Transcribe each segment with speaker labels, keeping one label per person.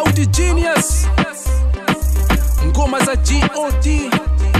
Speaker 1: Bounty Genius, ngoma za God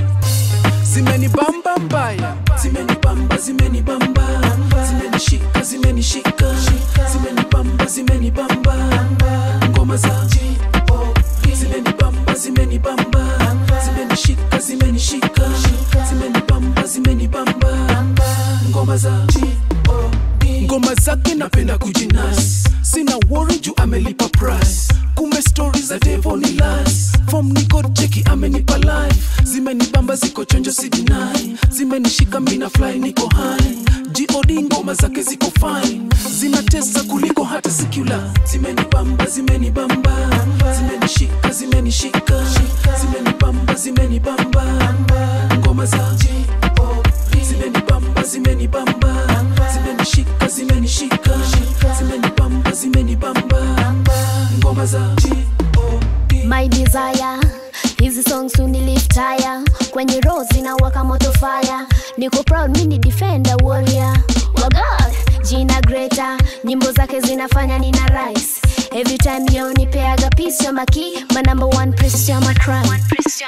Speaker 1: zimenibamba mbaya, zimenibamba, zimenibamba, zimenishika, zimenishika, zimenibamba, zimenibamba, ngoma za God zimenibamba, zimenibamba, zimenishika, zimenishika, zimenibamba, zimenibamba, ngoma za God ngoma zake napenda kujinas sina worry juu amelipa price kumbe stori za devo ni lies fom niko cheki amenipa life zimenibamba ziko chonjo sidinai zimenishika mina fly niko high god ngoma zake ziko fine zinatesa kuliko hata sikula zimenibamba zimenibamba zimenishika zimenishika zimenibamba zimenibamba ngoma za God zimenibamba zimenibamba zimenishika zimenishika zimenibamba zimenibamba ngoma za God.
Speaker 2: my desire hizi songs uniliftaya kwenye roho zinawaka moto fire niko proud mini defender warrior wa god jina greta nyimbo zake zinafanya nina rise every time yo nipeaga peace ya maki my number one priest ya my crime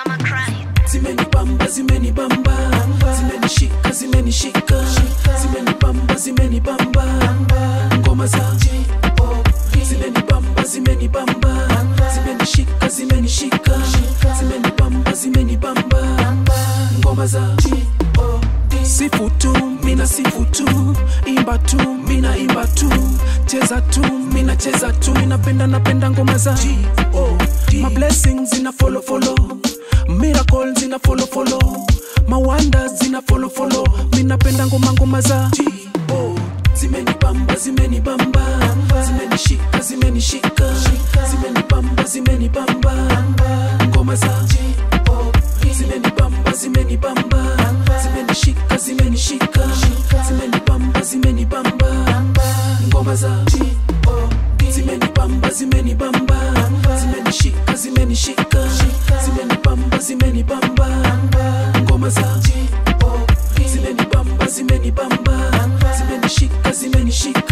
Speaker 1: zimenibamba zimenibamba zimenishika zimenishika zimenibamba zimenibamba ngoma za God. zimenibamba zimenibamba zimenishika zimenishika zimenibamba zimenibamba ngoma za God. sifu tu mina sifu tu imba tu mina imba tu cheza tu mina cheza tu minapenda napenda ngoma za God. my blessings zina follow follow miracle zina follow follow mawanda zina follow follow minapenda ngoma ngoma za God. zimenibamba zimenibamba zimenishika zimenishika zimenibamba zimenibamba ngoma za God. zimenibamba zimenibamba zimenishika zimenishika zimenibamba zimenibamba ngoma za God. zimenibamba zimenibamba zimenishika zimenishika zimenibamba zimenibamba ngoma za God. zimenibamba zimenibamba zimenishika zimenishika